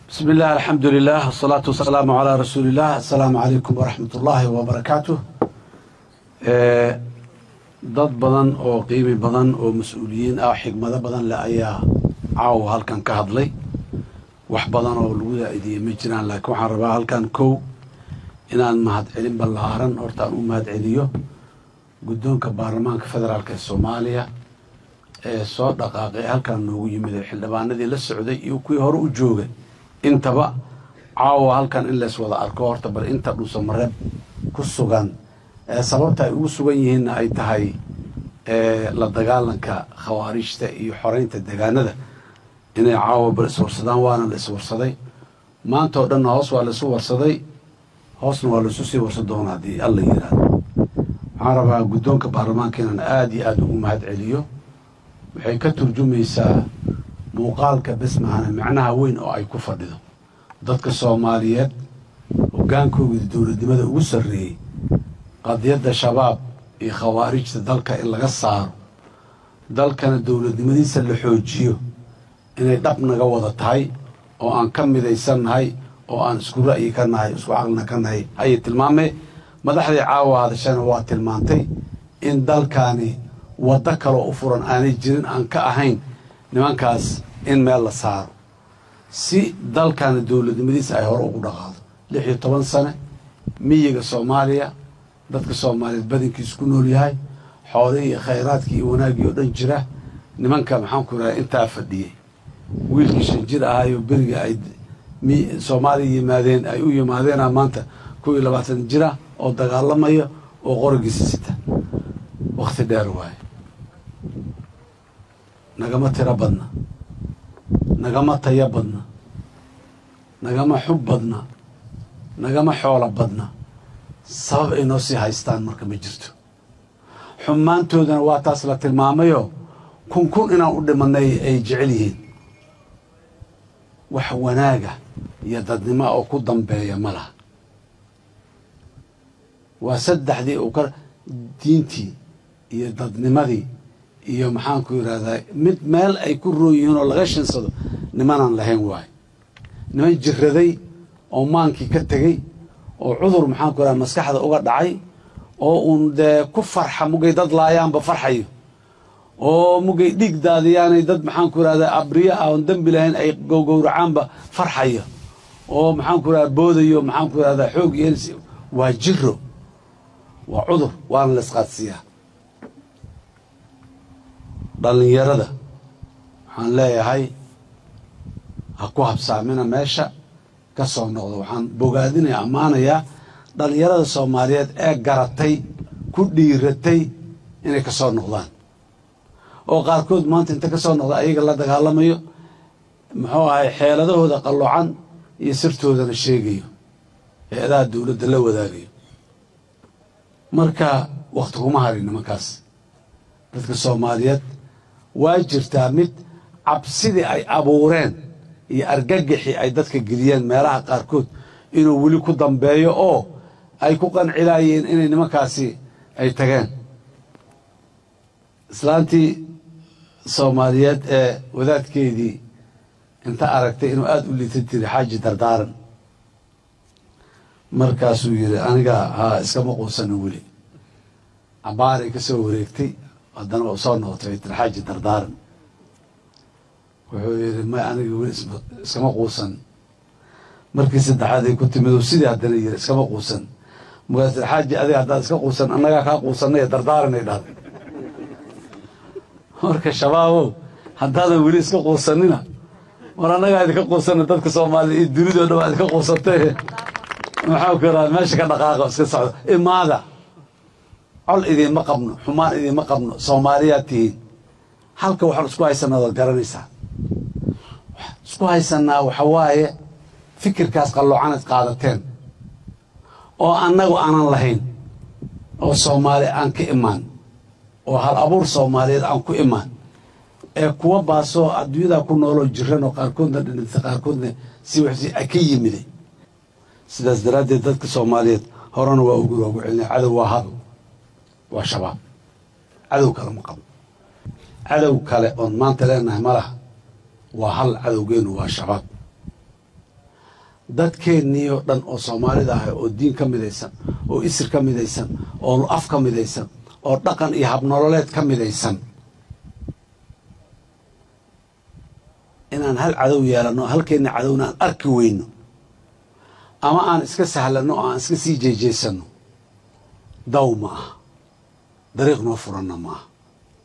bismi illah alxamdu lilah asalaatu wasalaamu calaa rasuuli illah assalaamu calaykum waraxmat ullaahi wabarakaatuh dad badan oo qiimi badan oo mas-uuliyiin ah xigmado badan leh ayaa caawa halkan ka hadlay wax badan oo lagu daa'idiyey ma jiraan laakiin waxaan rabaa halkan kow inaan mahadcelin ballaaran horta aan u mahadceliyo guddoonka baarlamaanka federaalk ee soomaaliya ee soo dhaqaaqay halkan noogu yimid ee xildhibaanadii la socday iyo kuwii hore u joogay intaba caawa halkan in lees wada arko horta bal inta dhuusamareeb ku sugan ee sababta ay ugu sugan yihiinna ay tahay la dagaalanka khawaarijta iyo xoreynta degaanada inay caawa bal iswarsadaan waana la iswarsaday maanta oo dhanna hoos waa laisu warsaday hoosna waa laisu sii warsan doona haddii alla yidhaahdo waxaan rabaa guddoonka baarlamaanka inaan aada iyo aada ugu mahad celiyo waxay ka turjumaysaa muuqaalka besmahana macnaha weyn oo ay ku fadhido dadka soomaaliyeed hoggaankoogii dowladnimada ugu sarreeyey qadiyadda shabaab iyo khawaarijta dalka in laga saaro dalkana dowladnimadiisa la xoojiyo inay dhab naga wada tahay oo aan ka midaysannahay oo aan isku ra'yi ka nahay isku caqlina ka nahay ayay tilmaamee madaxdii caawa hadashana waa tilmaantay in dalkaani waddo kaloo u furan aanay jirin aan ka ahayn nimankaas in meel la saaro si dalkaana dowladnimadiisa ay hore ugu dhaqaado lix iyo toban sane miyiga soomaaliya dadka soomaaliyeed badankiisu ku nool yahay xoolihii iyo khayraadkii iyo wanaaggii oo dhan jira nimanka maxaanku raha intaa fadhiyey wiilkii shan jir ahaayo beriga ay soomaaliya yimaadeen ay u yimaadeena maanta kow iyo labaatan jira oo dagaalamaya oo qorigiisa sita wakhti dheer waaye nagama tiro badna nagama tayo badna nagama xub badna nagama xoolo badna sabab ay noo sii haystaan marka ma jirto xumaantoodana waa taas la tilmaamayoo kun kun inaan u dhimanay ay jecel yihiin wax wanaaga iyo dadnimo oo ku dambeeya ma laha waa saddexdii uu ka diintii iyo dadnimadii iyo maxaanku yidhahdaa mid meel ay ku roon yihiin oo laga shinsado nimanaan lahayn waayo niman jiraday oo maankii ka tegey oo cudur maxaanku yidhahda maskaxda uga dhacay oo uun dee ku farxa mugay dad laayaanba farxayo oo mugay dhiig daadiyaanay dad maxaanku yidhahdaa abriya ah oon dembi lahayn ay gowgowracaanba farxayo oo maxaanku yidhahda boodayo maxaanku yidhahdaa xoog yeelis waa jiro waa cudur waana la isqaadsiiyaa dhallinyarada waxaan leeyahay ha ku habsaamina meesha ka soo noqdo waxaan bogaadinaya ammaanayaa dhallinyarada soomaaliyeed ee garatay ku dhiiratay inay ka soo noqdaan oo qaarkood maanta inta ka soo noqda ayaga la dagaalamayo muxuu ahay xeeladahooda qallocan iyo sirtoodana sheegayo hay-adaha dowladda la wadaagayo marka wakhti kuma harin nimankaas dadka soomaaliyeed waa jirtaa mid cabsidii ay abuureen iyo argagixii ay dadka geliyeen meelaha qaarkood inuu weli ku dambeeyo oo ay ku qancilaayeen inay nimankaasi ay tageen islaantii soomaaliyeed ee wadaadkeedii inta aragtay inuu aada u liita tiri xaaji dardaaran markaasuu yidhi aniga haa iskama quusanin weli cabaaray ka soo wareegtay haddana waa soo noqotay way tiri xaaji dardaaran wuxuu yidhi may aniga weli iskama quusan markii saddexaad ay ku timid sidii haddana yidhi iskama quusan markaas tiri xaaji adiga haddaad iska quusan annagaa kaa quusanay dardaaranay dhahday marka shabaabow haddaadan weli iska quusanina war annagaa idinka quusana dadka soomaaliya iyo dunidoo dhan waa idinka quusantay maxaa ku yaraha meesha ka dhaqaaqa iska socda imaada col idiinma qabno xumaan idiinma qabno soomaaliyaad tihiin halka waxaan isku haysanaa waad garanaysaa isku haysanaa waxa waaye fikirkaas qalloocanad qaadateen oo annagu aanan lahayn oo soomaali aan ka imaan oo hal abuur soomaaliyeed aan ku imaan ee kuwa baasoo adduunyadaa ku nooloo jiran oo qaarkoodna dhintay qaarkoodna si waxsi ka yimiday sidaas daraaddeed dadka soomaaliyeed horena waa ugu ugu celinay cadow waa hal waa shabaab cadow kale ma qabo cadow kale oon maanta leenahay ma laha waa hal cadowgeenu waa shabaab dadkeennii oo dhan oo soomaalida ah oo diin ka midaysan oo isir ka midaysan oo af ka midaysan oo dhaqan iyo habnololeed ka midaysan inaan hal cadow yeelanno halkeenna cadowna aan arki weyno ama aan iska sahlanno oo aan iska sii jeejeysanno daw ma aha dariiq noo furanna ma aha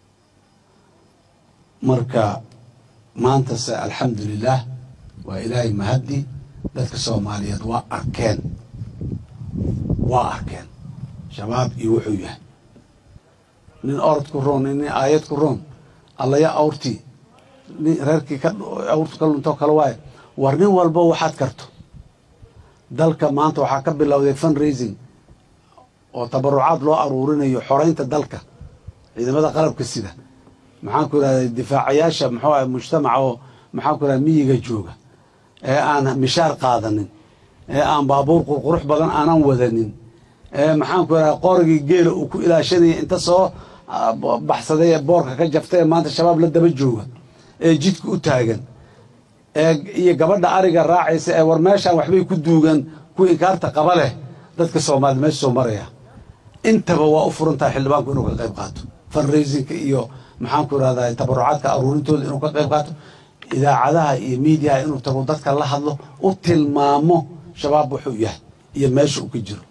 marka maantase alxamdu lilaah waa ilaahay mahaddi dadka soomaaliyeed waa arkeen waa arkeen shabaab iyo wuxuu yahay nin orod ku roon nin aayad ku roon allaya awrtii nin reerkii ka awrtu ka luntoo kale waayo war nin walbo waxaad karto dalka maanta waxaa ka bilowday fund raising oo tabarucaad loo aruurinayo xoraynta dalka ciidamada qalabka sida maxaan ku irahda difaacayaasha muxuu ah mujtamaca oo maxaan ku irahda miyiga jooga ee aan mishaar qaadanin ee aan baabuur qurqurux badan aanan wadanin ee maxaan ku irahda qorigii geela uu ku ilaashanaya inta soo baxsaday ee boorka ka jaftay ee maanta shabaab la daba jooga ee jidka u taagan ee iyo gabadha ariga raacaysa ee war meeshaan waxbay ku duugan kuwa inkaarta qaba leh dadka soomaalida meesha soo maraya intaba waa u furan tahay xildhibaanku inuu ka qayb qaato fundraisinka iyo maxaan ku irahdaa tabarucaadka aruurintooda inuu ka qayb qaato idaacadaha iyo miidiyaha inuu tago dadka la hadlo u tilmaamo shabaab wuxuu yahay iyo meesha uu ka jiro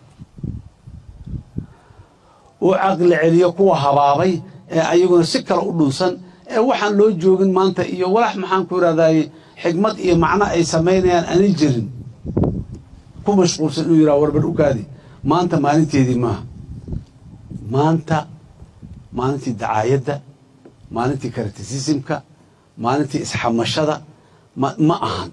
uu caqli celiyo kuwa habaabay ee ayaguna si kale u dhunsan ee waxaan loo joogin maanta iyo walax maxaan ku irahdaye xigmad iyo macno ay samaynayaan aanay jirin ku mashquulsan inuu yidhaha warbar ukaadi maanta maalinteedii maaha maanta maalintii dacaayadda maalintii karatisismka maalintii isxamashada ma ma ahan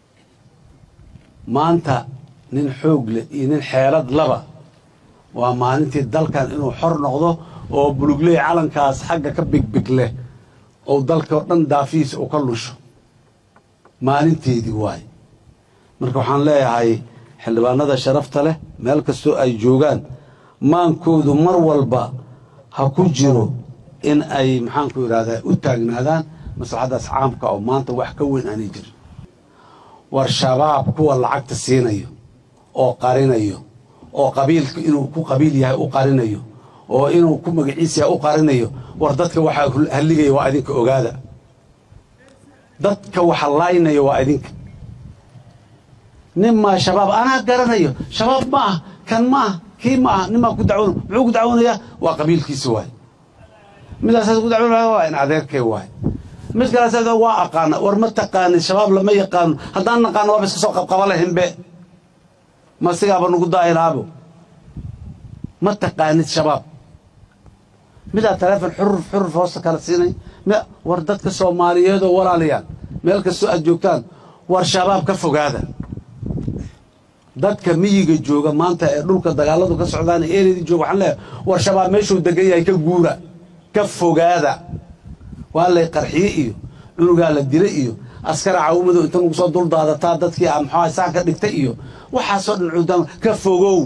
maanta nin xoog leh iyo nin xeelad laba waa maalintii dalkan inuu xor noqdo oo bulugley calankaas xagga ka bigbig leh oo dalkao dhan daafihiisa uu ka lusho maalinteedii waaye marka waxaan leeyahay xildhibaanada sharafta leh meel kastoo ay joogaan maankoodu mar walba ha ku jiro in ay maxaanku idhahdaa u taagnaadaan maslaxaddaas caamka oo maanta wax ka weyn aanay jirin war shabaab kuwa lacagta siinayo oo qarinayo oo qabiilka inuu ku qabiil yahay u qarinayo oo inuu ku magaciis yahay u qarinayo war dadka waxaa halligaya waa idinka ogaada dadka waxa laaynaya waa idinka nin maa shabaab anaa garanayo shabaab ma ah kan ma ah kii ma ah nin maa ku dacwoon muxuu ku dacwoonayaa waa qabiilkiisa waaye midaasaas ku dacwoonaya waa in adeerkay waaye mid kaleas waa aqaana war ma taqaanin shabaab lama yaqaano haddaan naqaano waaba iska soo qabqaba lahinbe ma sigaaba nugu daahilaabo ma taqaanid shabaab midaa taleefon xuruf xuruf hoosta kala siinay war dadka soomaaliyeedoo walaalayaan meel kastoo aad joogtaan war shabaab ka fogaada dadka miyiga jooga maanta ee dhulka dagaaladu ka socdaan ee ereydii jooga waxaan leeyahay war shabaab meeshuu degan yahay ka guura ka fogaada waa lay qarxiye iyo cunugaa la dila iyo askara cawmadow inta nugu soo dul daadataa dadkii a maxaa saan ka dhigtay iyo waxaasoo dhan cuudaan ka fogow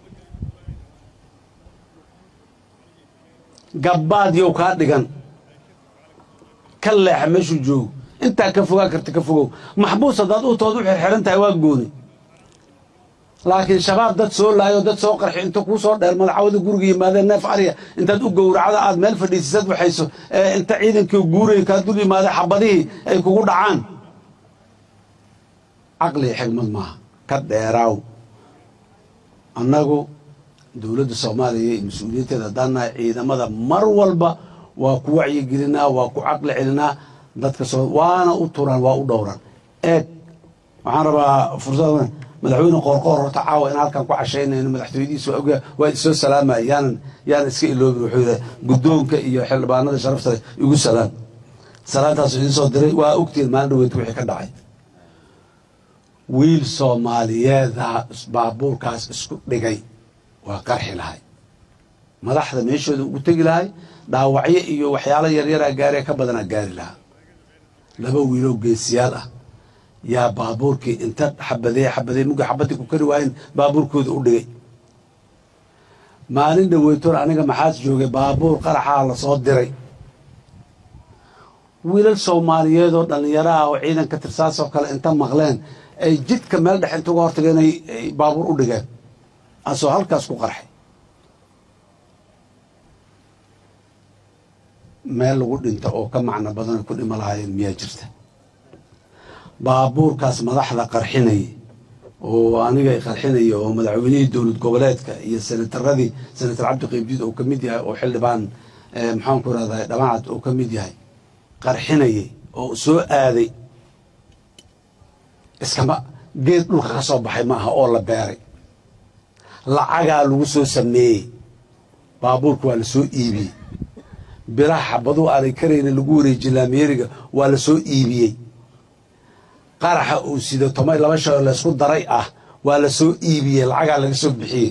gabbaad yow kaa dhigan ka leexa meeshuu joogo intaa ka fogaa karta ka fogow maxbuus haddaad u tood u xirxiran tahay waa gooni laakiin shabaab dad soo laayo dad soo qarxi inta kuu soo dheer madaxawada guriga yimaadeen neef arya intaad u gowracda aad meel fadhiisisad waxayso ee inta ciidankii guuraya kaa dul yimaada xabadihii ay kugu dhacaan caqli xigmad maaha ka dheeraaw annagu dowladda soomaaliya iyo mas-uuliyiinteeda haddaan nahay ciidamada mar walba waa ku wacyigelinaa waa ku caqli celinaa dadka soo waana u turaan waa u dhowran eeg waxaan rabaa fursad madaxweyne qoorqoor horta caawa in halkan ku cashaynayno madaxtooyadiisa waa ogyaa waa isoo salaamaya yaanan yaanan iska iloobin wuxuu yidhaha guddoonka iyo xildhibaanada sharafta igu salaam salaantaasu idiin soo diray waa ogtiin maalin dhaweydka wixii ka dhacay wiil soomaaliyeeda baabuurkaas isku dhigay waa qarxi lahay madaxda meeshooda ugu tegi lahay dhaawacyo iyo waxyaalo yaryaraa gaaree ka badanaa gaari lahaa laba wiiloo geesiyaal ah yaa baabuurkii inta xabadee xabadee mugga xabadii ku kari waayen baabuurkooda u dhigay maalin dhaweytoon aniga maxaas joogay baabuur qaraxaa la soo diray wiilal soomaaliyeed oo dhallinyaro ah oo ciidanka tirsaasoo kale inta maqleen ay jidka meel dhex inta uga hortageen ay baabuur u dhigeen asoo halkaas ku qarxay meel lagu dhinta oo ka macno badan ku dhima lahaayeen miyaa jirta baabuurkaas madaxda qarxinaya oo aniga qarxinaya oo madaxweynihii dowlad goboleedka iyo senataradii senatar cabdi qaybdiid oo ka mid yahay oo xildhibaan maxaanku rahday dhamacad oo ka mid yahay qarxinayay oo soo aaday iskama geed dhulka ka soo baxay maaha oo la beeray lacagaa lagu soo sameeyey baabuurka waa la soo iibiyey biraha xabaduu aanay karayna lagu wareejiye laamyeeriga waa la soo iibiyey qaraxa uu sido tomay laba shao laysku daray ah waa la soo iibiyey lacagaa laga soo bixiyey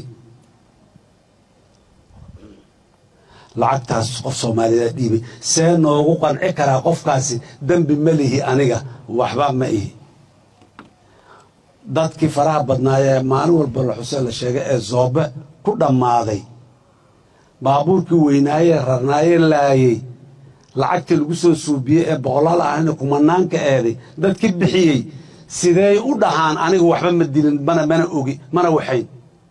lacagtaas qof soomaaliyeed dhiibay see noogu qanci karaa qofkaasi dembi ma lihi aniga waxba ma ihi dadkii faraha badnaayee maalin walba la xuseen la sheegay ee zoobe ku dhammaaday baabuurkii weynaayee rarnaayee laayey lacagtii lagu soo suubiyey ee boqolaal ahayna kumanaanka eeday dadkii bixiyey sidey u dhahaan aniga waxba ma dilin mana mana ogi mana waxayn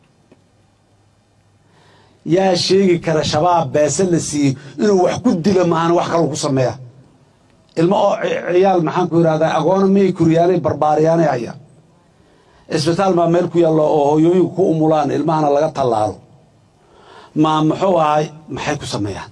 yaa sheegi kara shabaab beese la siiyey inuu wax ku dilo maahana wax kaloo ku sameeya ilmo oo ciyaal maxaan ku yidhahdaa agoona miyay kuriyaanay barbaariyaanay haya isbitaal baa meel ku yaallo oo hooyooyinku ku umulaan ilmahana laga tallaalo maa muxuu ahay maxay ku sameeyaan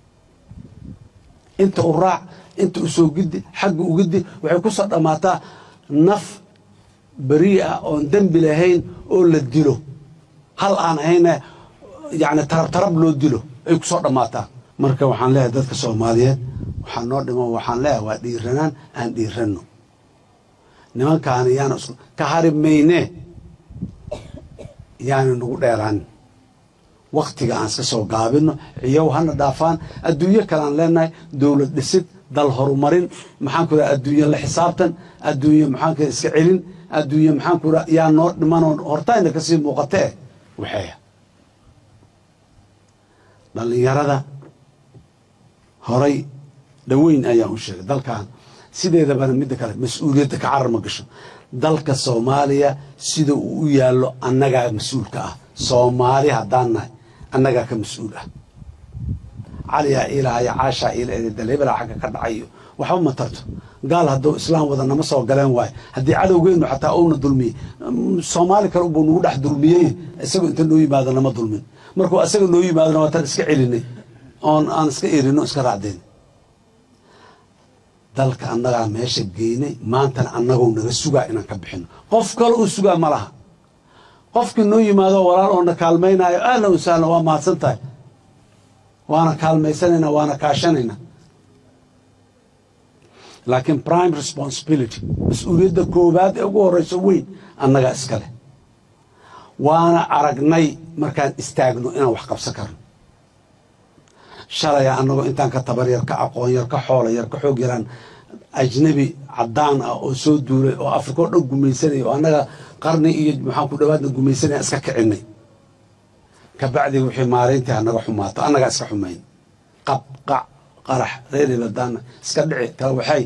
inta u raac inta u soo gidi xagga u gidi waxay ku soo dhammaataa naf berii ah oon dembi lahayn oo la dilo hal aan ahayne yacni tarab tarab loo dilo ay ku soo dhammaataa marka waxaan leeyahay dadka soomaaliyeed waxaa noo dhimo waxaan leeyahay waa dhiiranaan aan dhiiranno nimankaani yaana isku ka hari mayne yaana nagu dheeraanin waktiga aan iska soo gaabino ciyow hana dhaafaan adduunyo kale aan leenahay dowlad dhisid dal horumarin maxaanku raa adduunye la xisaabtan adduunye maxaanku iska celin adduunye maxaanku raa yaa noo dhimanoo hortayna kasii muuqatee waxeeya dhallinyarada horay dhaweyn ayaan u sheegay dalkan sideedabana midda kale mas-uuliyadda ka carar ma gasho dalka soomaaliya sida uu u yaallo annagaa mas-uulka ah soomaali haddaan nahay annagaa ka mas-uul ah caliyaa iilahaya caashaa iila eedada hebelaa xagga ka dhacayo waxba ma tarto gaal hadduu islaam wada nama soo galeen waayo haddii cadowgeennu xataa uuna dulmiyey soomaali kale ubuu nagu dhex dulmiyey isagoo inta noo yimaado nama dulmin markuu asaga noo yimaadona waataan iska celinay oon aan iska erino iska raacdayn dalka annagaa meesha geynay maantana annagoo naga sugaa inaan ka bixino qof kale uu sugaa ma laha qofkii noo yimaado walaal oo na kaalmaynaayo ahlan wasahlan waa mahadsan tahay waana kaalmaysanayna waana kaashanayna laakiin prime responsibility mas-uuliyadda koowaad ee ugu horreyso weyn annagaa iska leh waana aragnay markaan istaagno inaan wax qabsan karno shalaya annagoo intaan ka tabar yar ka aqoon yar ka xoola yar ka xoog yaraan ajnabi caddaan ah oo soo duulay oo afrika oo dhan gumaysanaya oo annaga qarni iyo maxaan ku dhawaadna gumaysanaya iska kicinay kabacdii wixii maarayntii hanaga xumaato annagaa iska xumayn qab qac qarax reeriladaana iska dhici kala waxay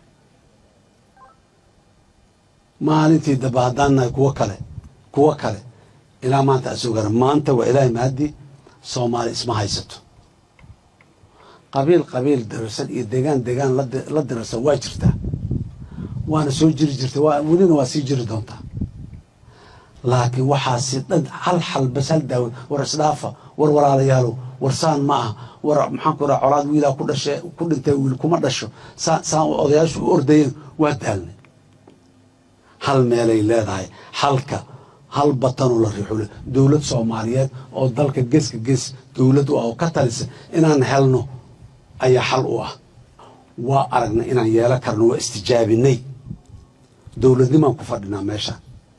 maalintii damba haddaan nahay kuwo kale kuwo kale ilaa maanta asoo gara maanta waa ilaahay mahadii soomaali isma haysato qabiil qabiil dirarsan iyo degaan degaan la dirarsan waa jirtaa waana soo jiri jirta welina waa sii jiri doontaa laakiin waxaasi dhan hal xal bas hal daawo war isdhaafa war walaalayaalow war saan ma ah war maxaan ku raa colaad wiilaa ku dhashe ku dhintay wiil kuma dhasho saan saan odayaashu u ordayeen waa daalnay hal meelay leedahay halka hal batanoo la riixule dowlad soomaaliyeed oo dalka geeska gees dowlad u ah oo ka talisa inaan helno ayaa xal u ah waa aragnay inaan yeelan karno waa istijaabinay dowladnimaan ku fadhinaa meeshaan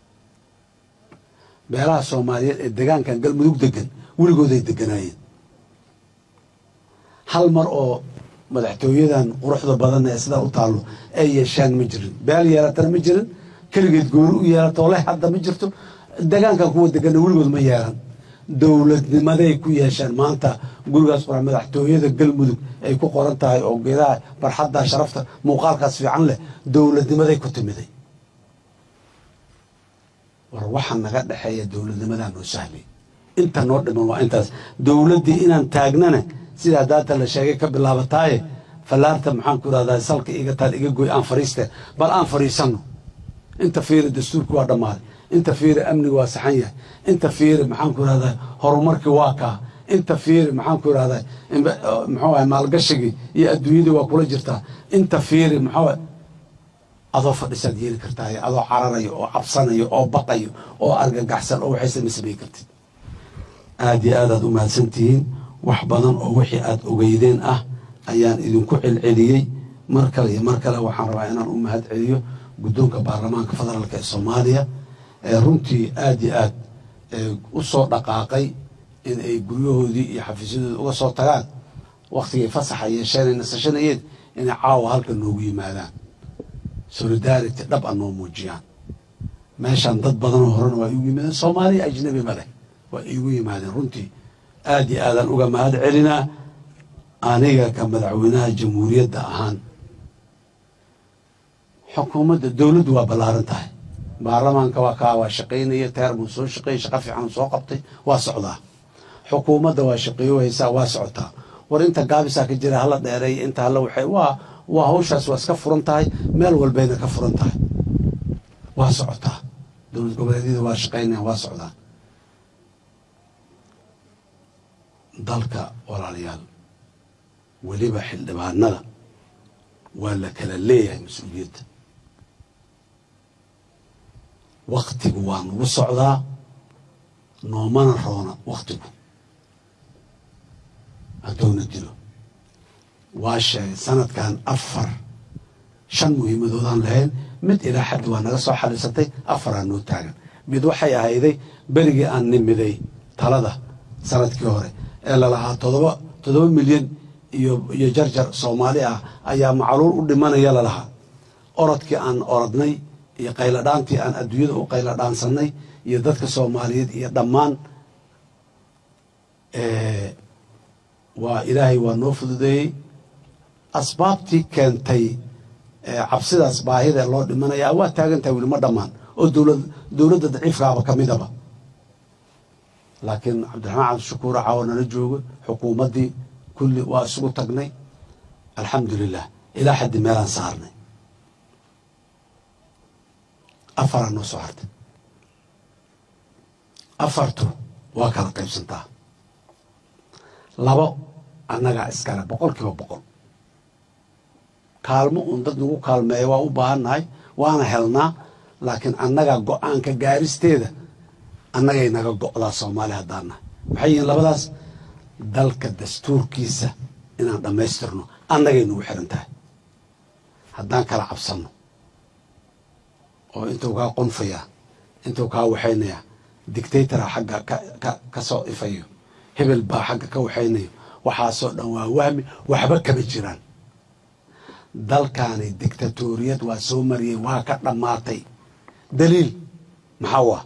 beelaha soomaaliyeed ee degaankan galmudug degan weligooday deganaayeen hal mar oo madaxtooyadan quruxda badan ee sidaa u taallo ay yeeshaan ma jirin beel yeelatana ma jirin keligeed gooni u yeelatoo leh hadda ma jirto degaankan kuwa degana weligood ma yeelan dowladnimaday ku yeesheen maanta gurigaas qora madaxtooyada galmudug ay ku qoran tahay oo geedaha barxadda sharafta muuqaalkaas fiican leh dowladnimaday ku timiday war waxa naga dhexeeya dowladnimadaa noo sahlay inta noo dhiman waa intaas dowladdii inaan taagnana sidaa daata la sheegay ka bilaabataaye fallaarta maxaan ku irahdaa salka iga taal iga goy aan fariiste bal aan fadhiisanno inta fiiri dastuurki waa dhammaaday inta fiiri amniga waa saxan yahay inta fiiri maxaan ku irahdaa horumarkii waa kaa inta fiiri maxaan ku irahdaa muxuu ahay maalgashigii iyo adduunyadii waa kula jirtaa inta fiiri muxuu adoo fadhisaad yeeli kartaa adoo cararayo oo cabsanayo oo baqayo oo argagaxsan oo waxaysa ma samey kartid aada iyo aadaad u mahadsantihiin wax badan oo wixii aad ogeydeen ah ayaan idinku celceliyey mar kale iyo mar kale waxaan rabaa inaan u mahad celiyo guddoonka baarlamaanka federaalka ee soomaaliya ee runtii aada iyo aad u soo dhaqaaqay in ay guryahoodii iyo xafiisyadooda uga soo tagaan wakhtigay fasaxa yeesheen ay nasashanayeen inay caawa halka noogu yimaadaan solidarity dhab a noo muujiyaan meeshaan dad badanoo horena waa igu yimaadeen soomaaliya ajnabi ma leh waa iigu yimaadeen runtii aada iyo aadaan uga mahad celinaa aniga ka madaxweynaha jamhuuriyadda ahaan xukuumadda dowladdu waa ballaaran tahay baarlamaanka waa kaa waa shaqaynaya teer buu soo shaqeeyey shaqo fiican soo qabtay waa socdaa xukuumadda waa shaqeeyo haysaa waa socotaa war inta gaabisaa ka jira hala dheereeya inta hala waxay waa waa hawshaas waa iska furan tahay meel walbayna ka furan tahay waa socotaa dowlad goboleedyada waa shaqaynayaan waa socdaan dalka walaalayaal weliba xildhibaanada waa la kala leeyahay mas-uuliyadda waktigu waa nagu socdaa noomana roona waktigu haddoona dilo waa sheegay sanadkan afar shan muhiimadoodaan lahayn mid ilaa xaddi waa naga soo xaliisatay afaraa noo taagan mid waxay ahayday berigii aan nimiday talada sanadkii hore ee lalahaa todoba toddoba milyan iyo iyo jarjar soomaali ah ayaa macluul u dhimanaya lalahaa orodkii aan orodnay iyo qayladhaantii aan adduunyada u qayladhaansannay iyo dadka soomaaliyeed iyo dhammaan waa ilaahay waa noo fududeeyey asbaabtii keentay cabsidaas baahida loo dhimanayaa waa taagantahay weli ma dhammaan oo dowlad dowladda daciifkaaba ka midaba laakiin cabdiraxmaan cabdishakuur caawa nala joogo xukuumaddii kulli waa isugu tagnay alxamdu lilah ilaa xaddi meelaan saarnay afaraa noo soo hartay afartu waa kala qaybsantaa labo annagaa iskale boqol kiiba boqol kaalmo uun dad nagu kaalmeeya waa u baahannahay waana helnaa laakiin annagaa go-aanka gaaristeeda annagay naga go'daa soomaaliya haddaan nahay maxay yihiin labadaas dalka dastuurkiisa inaan dhammaystirno annagay nagu xiran tahay haddaan kala cabsanno oo intuu kaa qonfayaa intuu kaa waxaynayaa dictatoraa xagga ka soo ifayo hebel baa xagga ka waxaynayo waxaasoo dhan waa wahmi waxba kama jiraan dalkaani dictatoriyad waa soo mariyey waa ka dhammaatay daliil maxaa waa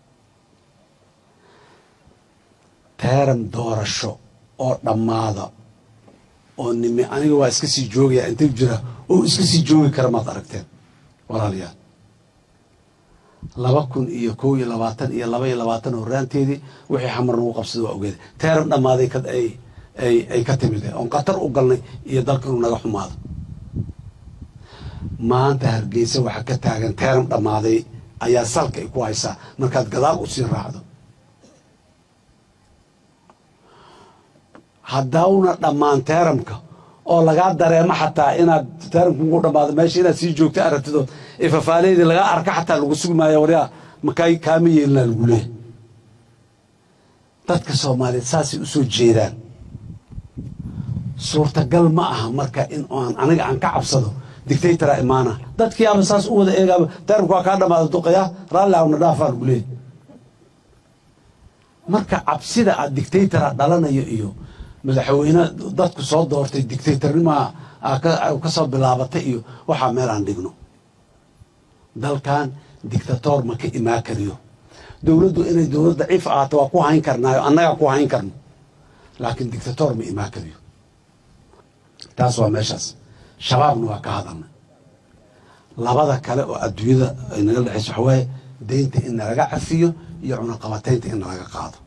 teeran doorasho oo dhammaada oo nimi aniga waa iska sii joogaya inta jira oo iska sii joogi kara maad aragteen walaalayaal laba kun iyo kow iyo labaatan iyo laba iyo labaatan horaanteedii wixii xamar nagu qabsada waa ogeeda teeran dhammaaday ay ka timid oon khatar u galnay iyo dalka inuu naga xumaado maanta hargeysa waxaa ka taagan teeran dhammaaday ayaa salka ay ku haysaa markaad gadaal u sii raacdo haddauna dhammaan teeramka oo lagaa dareemo xataa inaad teeramka ugu dhammaado meesha inaad sii joogto aragtido ifafaaleydii lagaa arka xataa lagu sugi maayo waryaa makaa kaama yeelinaa lagu leehay dadka soomaaliyeed saasay u soo jeedaan suurtagal ma aha marka in aan aniga aan ka cabsado dictatoraa imaana dadkii aba saas u wada eegaaba teeramka waa kaa dhamaada duqaya raalli awna dhaafaa lagu leehay marka cabsida aad dictatora dhalanayo iyo madaxweyne dadku soo doortay dictatornimaa ka soo bilaabatay iyo waxaa meel aan dhigno dalkan dictator ma ka imaan kariyo dowladdu inay dowlad daciif ahaato waa ku hayn karnaayo annagaa ku hayn karno laakiin dictator ma imaan kariyo taas waa meeshaas shabaabna waa ka hadalnay labada kale oo adduunyada ay naga dhexayso waxawaaye deynta in nalaga cafiyo iyo cunaqabataynta in nalaga qaado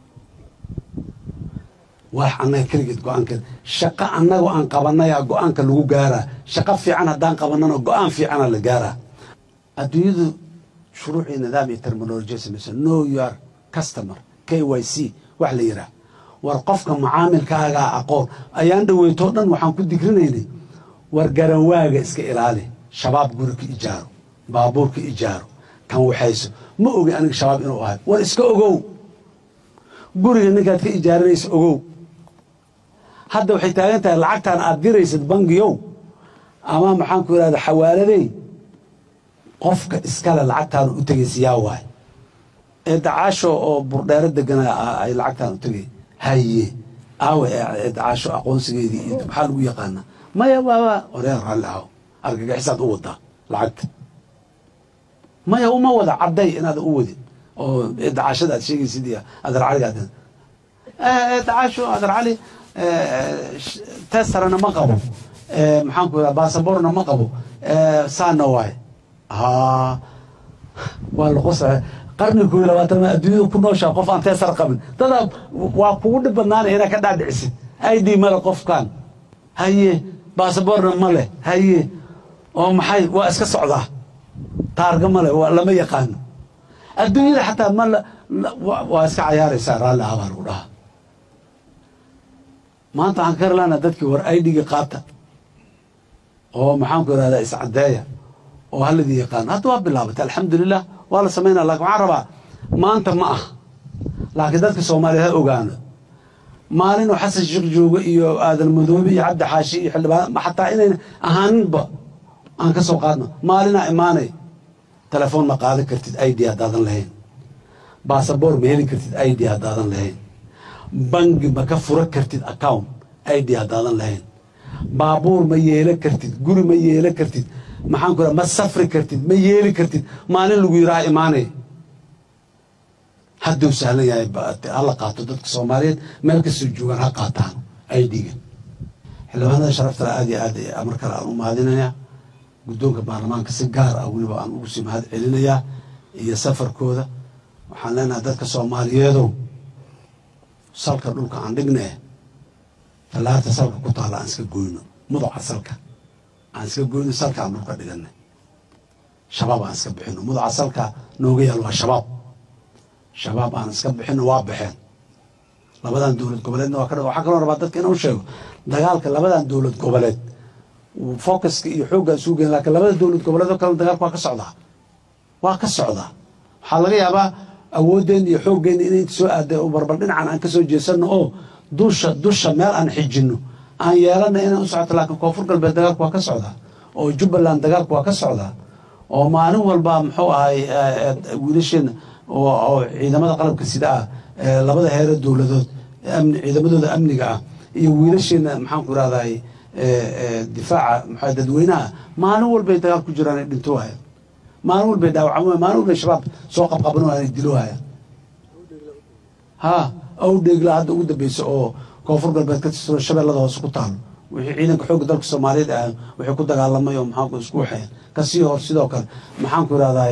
wax annaga keligeed go-aankeed shaqo annagoo aan qabanayaa go-aanka lagu gaaraa shaqo fiican haddaan qabanana go-aan fiicana la gaaraa adduunyadu shuruuc iyo nidaam iyo terminolojiya samaysa know your customer k y c wax la yidhaah war qofka macaamilkaagaa aqoon ayaan dhaweytoo dhan waxaan ku digrinaynay war garanwaaga iska ilaali shabaab guri ka ijaaro baabuur ka ijaaro kan waxayso ma ogi aniga shabaab inuu ahay war iska ogow guriga ninkaad ka ijaaranaysa ogow hadda waxay taagan tahay lacagtan aad diraysad bangiyow ama maxaan ku idhahda xawaaladey qofka iskale lacagtaan u tegaysa yaa waay ee dacaasho oo burdheero deganaa ay lacagtaan u tegay haye aawe ee dacaasho aqoonsigeedii iyo maxaa lagu yaqaanaa maya waaba oreer raalli aho argagixisaad u wadaa lacagta maya uma wada cadday inaad u wadin oo dacaashada aad sheegaysid iyo adar caliga dacaasho adar cali testarana ma qabo maxaan ku idhaha basaborna ma qabo saana waay ha waa laqosa qarni koo iyo labaatan adduunyada ku nooshaa qof aan teesar qabin dadaa waa kugu dhib badnaanaya inaad ka dhaadhicisid i d male qofkan haye basaborna ma leh haye oo maxay waa iska socdaa taarga male lama yaqaano adduunyada xataa ma waa iska cayaaraysaa raalli ah baa lagu dhahaa maanta waxaan ka herlaana dadkii war idga qaata oo maxaan ku irahdaa iscadeeya oo haladii yaqaano hadda waa bilaabatay alxamdulilah waa la samaynaya lakin waxaan rabaa maanta ma ah laakiin dadka soomaaliya ha ogaano maalin oo xasan sheekh joogo iyo aadan madoobe iyo cabdi xaashi iyo xildhibaan xataa inayn ahaaninba aan ka soo qaadno maalinaa imaanay telefoon ma qaadan kartid id haddaadan lahayn basaboor ma heli kartid id haddaadan lahayn bangi ma ka fura kartid account id haddaadan lahayn baabuur ma yeelan kartid guri ma yeelan kartid maxaan ku ma safri kartid ma yeeli kartid maalin lagu yidhaha imaanay hadduu sahlan yahay hala qaato dadka soomaaliyeed meel kastoo joogaan ha qaataan idga xildhibaanada sharaftale aad iyo aad mar kale aan u mahadinayaa guddoonka baarlamaanka si gaar ah weliba aan ugu sii mahad celinayaa iyo safarkooda waxaan leenahay dadka soomaaliyeedow salka dhulka aan dhignee tallaarta salka ku taalla aan iska goyno muduca salka aan iska goyno salka aan dhulka dhiganay shabaab aan iska bixino muduca salka nooga yaal waa shabaab shabaab aan iska bixino waa baxeen labadan dowlad goboleedna waa ka waxaa kaloo rabaa dadka inuu sheego dagaalka labadan dowlad goboleed focuska iyo xoogga isugu geen lakin labada dowlad goboleed oo kale dagaalka waa ka socdaa waa ka socdaa waxaa laga yaabaa awooddeena iyo xooggeena inay soo aaday oo barbar dhinacan aan ka soo jeesanno oo dusha dusha meel aan xijinno aan yeelana inaan u socoto laakiin koonfur galbeed dagaalku waa ka socdaa oo jubbaland dagaalku waa ka socdaa oo maalin walba muxuu ahay wiilasheena oo ciidamada qalabka sida ah labada heere dowladood ciidamadooda amniga ah iyo wiilasheena maxaan ku irahday difaaca maxaa dadweynaha maalin walbay dagaal ku jiraan ay dhinto waayaan maalin walbay dhaawacamo maalin walbay shabaab soo qabqaban waayaan ay dilo waayaan ha awdheegla hadda ugu dambeysa oo koonfur galbeed ka tirsan shabeellada hoose ku taalo wixii ciidanka xoogga dalka soomaaliyeed ah wixii ku dagaalamay oo maxaanku isku waxeen kasii hor sidoo kale maxaan ku irahday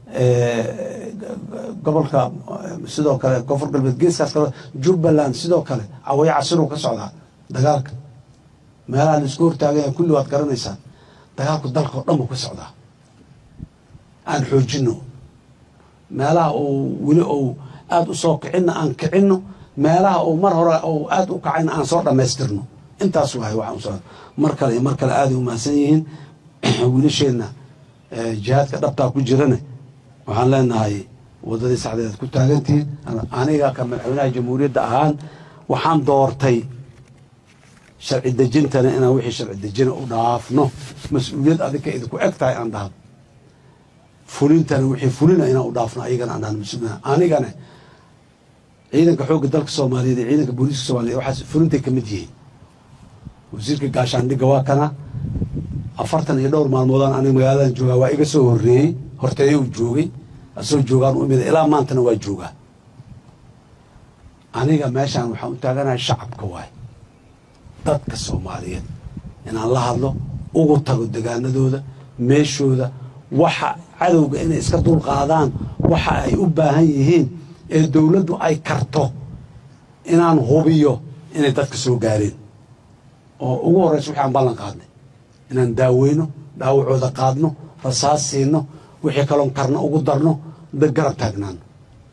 gobolka sidoo kale koonfur galbeed geeskaas kale jubbaland sidoo kale cawaya casiruu ka socdaa dagaalka meelaha la isku hortaagaya kulli waad garanaysaan dagaalku dalka oo dhan buu ka socdaa aan xoojino meelaha uu weli ou aada u soo kicinna aan kicinno meelaha uu mar hore ou aada u kacayna aan soo dhammaystirno intaas waay waxaan usoo mar kale iyo mar kale aaday u mahadsan yihiin wiilasheenna jihaadka dhabtaa ku jirane waxaan leenahay waddadii saxdeed ku taagantihiin aniga ka madaxweynaha jamhuuriyadda ahaan waxaan doortay sharci dejintana inaan wixii sharci dejina u dhaafno mas-uuliyad adinka idinku eg tahay aan dhahno fulintana wixii fulina inaan u dhaafno ayagana aan dhahno mas-uulina anigana ciidanka xoogga dalka soomaaliyeed iyo ciidanka booliiska soomaliyeed waxaas fulintay ka mid yihiin wasiirka gaashaandhigga waa kana afartan iyo dhowr maalmoodaan aniga magaaladan joogaa waa iga soo horreeyey horteeyo uu joogay asoo joogaan u imida ilaa maantana waa joogaa aniga meeshaan waxaan u taaganahay shacabka waay dadka soomaaliyeed inaan la hadlo ugu tago degaanadooda meeshooda waxa cadowga inay iska dulqaadaan waxa ay u baahan yihiin ee dowladdu ay karto inaan hubiyo inay dadka soo gaareen oo ugu horreysa waxaan ballan qaadnay inaan daaweyno dhaawacooda qaadno rasaas siino wixii kaloon karno ugu darno dad garab taagnaano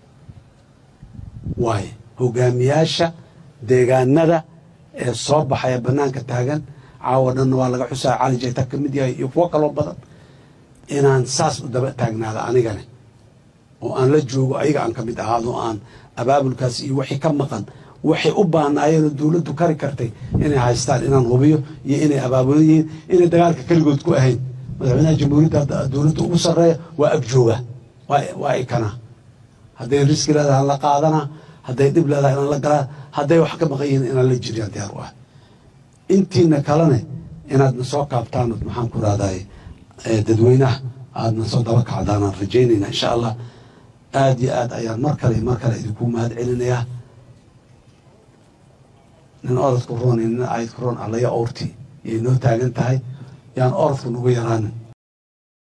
waayo hogaamiyaasha deegaanada ee soo baxaya bannaanka taagan caawa dhanna waa laga xusaa cali jayta ka mid yahay iyo kuwo kaloo badan inaan saas u daba taagnaada anigane oo aan la joogo ayaga aan ka mid ahaado oo aan abaabulkaas iyo wixii ka maqan waxay u baahnaayeenoo dowladdu kari kartay inay haystaan inaan hubiyo iyo inay abaabulan yihiin inay dagaalka keligood ku ahayn madaxweynaha jamhuuriyadda dowladda ugu sarreeya waa agjooga waa ikana hadday riski leedahay la qaadanaa hadday dhib leedahay inaan la galaa hadday wax ka maqan yihiin inaan la jiriyaan diyaar u ah intiina kalene inaadna soo kaabtaan maxaan ku rahday dadweynaha aadna soo daba kacdaanaan rajaynayna insha allah aada iyo aad ayaan mar kale mar kale idinku mahad celinayaa nin orodku roon iyo nin aydku roon allaya owrti yay noo taagan tahay yaan orodku nagu yaraanin